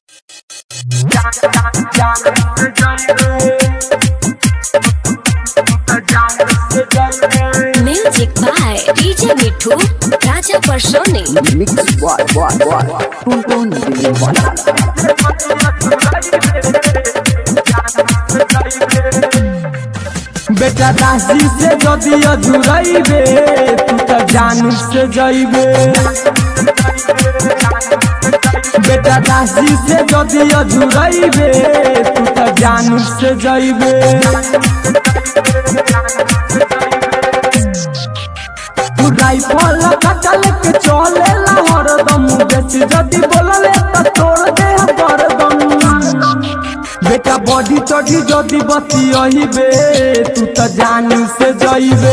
Music by DJ Mithu, Raja Personi. Mix boy, boy, boy. Tun tun dili boy. बेटा दासी से जदि अझुरैबे तू त जानू से जइबे बेटा दासी से जदि अझुरैबे तू त जानू से जइबे तू राइफल कटल के चलेला हरदम बेसी जदि बोलले त तोड़ दे हरदम बेटा बॉडी चढ़ी जदि बती अहिबे तू त जानू से जइबे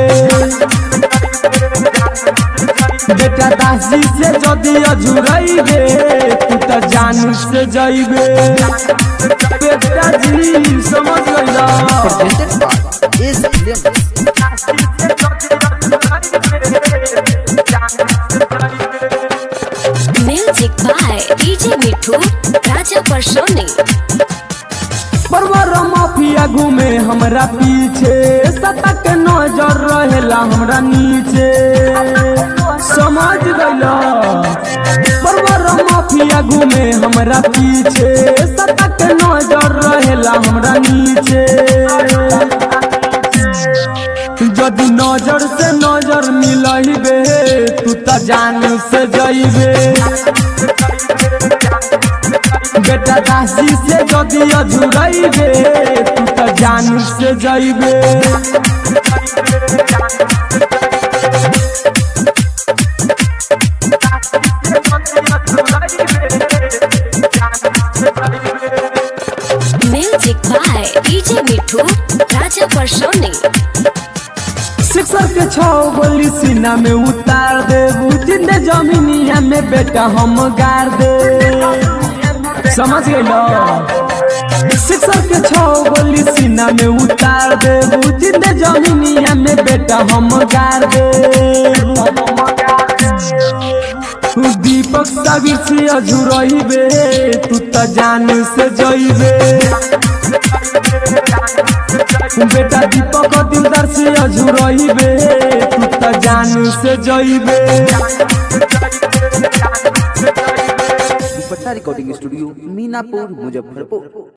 बेटा दासी से जदि अझुरैबे तू त जानू से जइबे बेटा जी समझ गइला Presented by is Films. Music by DJ Mithu, Raja Personi. परवर माफिया घूमे हमरा पीछे सतक नजर रहेला हमरा नीचे समझ गइला परवर माफिया घूमे हमरा पीछे सतक नजर रहेला हमरा नीचे जदि नजर से नजर मिलइबे तू त जान से जइबे बेटा दासी से जदि अझुरैबे तू त जानू से जइबे Music by DJ Mithu, Raja Personi. Sixer के छौ गोली सीना में उतार दे जिंदे जमीनिया में बेटा हम गार दे समझ गइलो सिक्सर के छौ गोली सीना में उतार दे जिंदे जमीनिया में बेटा हम गार दे दीपक साबिर से अझुरइबे तू त जान से जइबे बेटा दीपक दिलदार से अझुरइबे तू त जान से जइबे दुपट्टा रिकॉर्डिंग स्टूडियो मीनापुर मुजफ्फरपुर